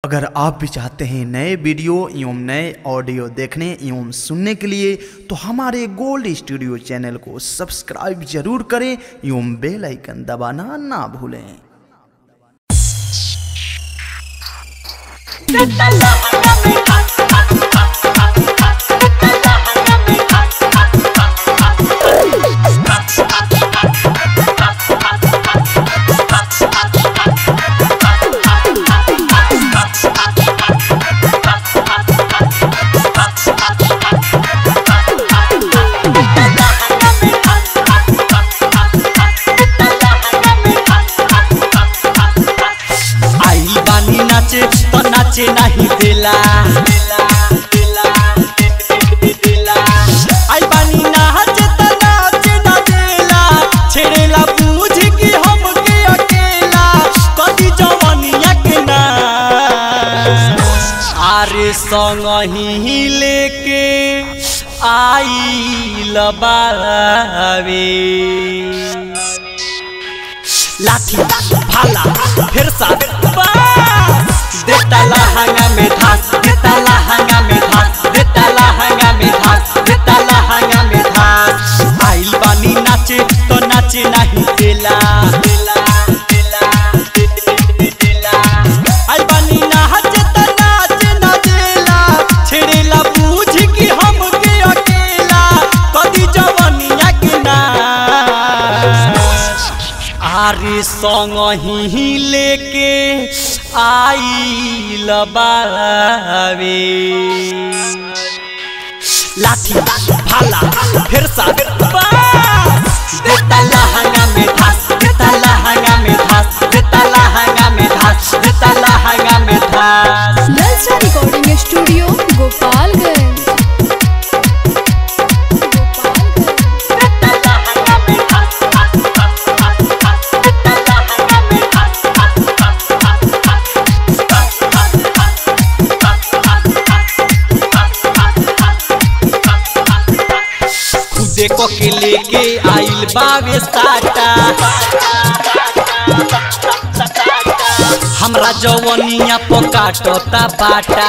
अगर आप भी चाहते हैं नए वीडियो एवं नए ऑडियो देखने एवं सुनने के लिए तो हमारे गोल्ड स्टूडियो चैनल को सब्सक्राइब जरूर करें एवं बेल आइकन दबाना ना भूलें आई बानी नाचे तो नाचे नहीं दिला आई बानी नाचे तो नाचे ना दिला छेड़ेला पूछ कि हम के अकेला कदी जवानिया के ना आरे संग ही लेके आई लबावे लाठी भाला फिर सा देता लहंगा में धास देता लहंगा में धास देता लहंगा में धास देता लहंगा में धास आइल बानी नाचे तो नाचे नहीं देला आइल बानी नाचे तो नाचे ना देला छेड़ेला पूछ कि हम के अकेला कदी जवानिया के ना आरे संग ही लेके आई लबावे लाठी भाला फिर सा देता लहंगा में धास देता लहंगा में धास देता लहंगा में धास देता लहंगा में धास ललचा रिकॉर्डिंग स्टूडियो गोपालगंज खुदे को के लेके आइल बावे साटा हमरा जवनिया पकाटता बाटा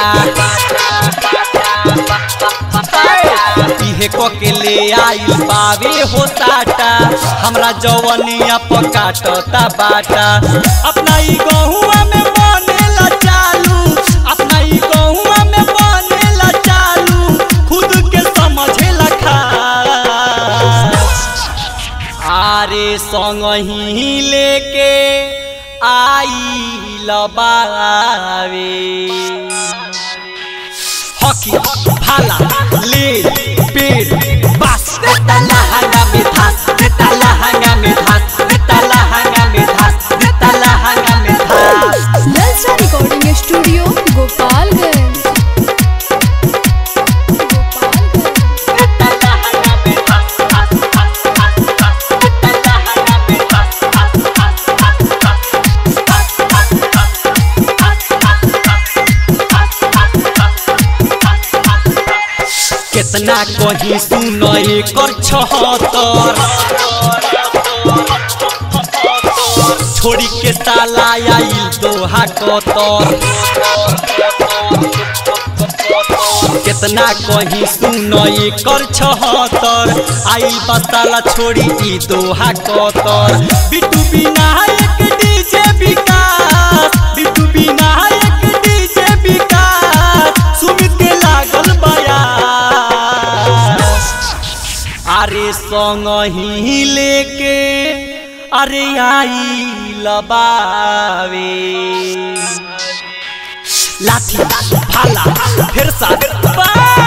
इहे को के ले आइल बावे हो साटा हमरा जवनिया पकाटता बाटा अपना ही गहुआ में बनेला चालू अपना ही गहुआ में बनेला चालू खुद के समझेला खा आरे संग ही लेके आई लबावे हकी भाला ले पेट बस देता लहंगा में धास देता लहंगा में धास देता लहंगा में धास देता लहंगा में धास ललचा रिकॉर्डिंग स्टूडियो गोपालगंज कितना कही सुन कर छहत्तर छोड़ी के साला आइल दोहा कतर कितना कही सुन कर छहत्तर आइल बसाला छोड़ी ई Doha Qatar Bittu Vinayak DJ Vikas Bittu Vinayak DJ Vikas Sumit के लागल बया अरे संग ही लेके अरे आई लबावे लाठी भाला फिर सा